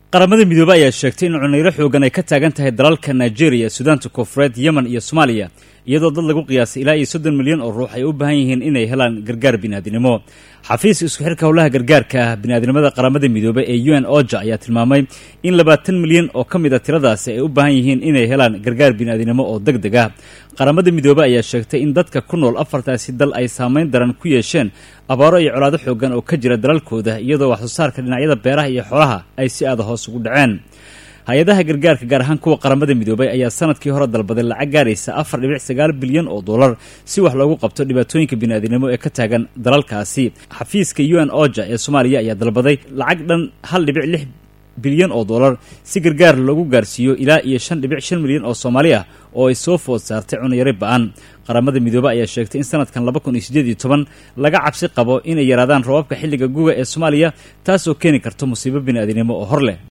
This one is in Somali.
qaramada midoobey ayaa sheegtay in cunayro xoogan ay ka taagan tahay dalalka nigeria sudaanta koonfureed yemen iyo soomaaliya iyadoo dad lagu qiyaasay ilaa iyo soddon milyan oo ruux ay u baahan yihiin inay helaan gargaar biniaadinimo xafiiska isku xirka howlaha gargaarka ah biniaadnimada qaramada midoobey ee u n oja ayaa tilmaamay in labaatan milyan oo ka mid a tiradaasi ay u baahan yihiin inay helaan gargaar biniaadinimo oo deg deg ah qaramada midoobey ayaa sheegtay in dadka ku nool afartaasi dal ay saameyn daran ku yeesheen abaaro iyo colaado xoogan oo ka jira dalalkooda iyadoo wax soo saarka dhinacyada beeraha iyo xoolaha ay si aada hoos ugu dhaceen hay-adaha gargaarka gaar ahaan kuwa qaramada midoobey ayaa sanadkii hore dalbaday lacag gaaraysa afar dhibic sagaal bilyan oo dollar si wax loogu qabto dhibaatooyinka biniaadinimo ee ka taagan dalalkaasi xafiiska u n oja ee soomaaliya ayaa dalbaday lacag dhan hal dhibic lix bilyan oo dollar si gargaar loogu gaarsiiyo ilaa iyo shan dhibic shan milyan oo soomaali ah oo ay soo food saartay cunayari ba-an qaramada midoobe ayaa sheegtay in sanadkan laba kun iyo siddeed iyo toban laga cabsi qabo inay yaraadaan roobabka xilliga guga ee soomaaliya taasoo keeni karto musiibo biniaadinimo oo hor leh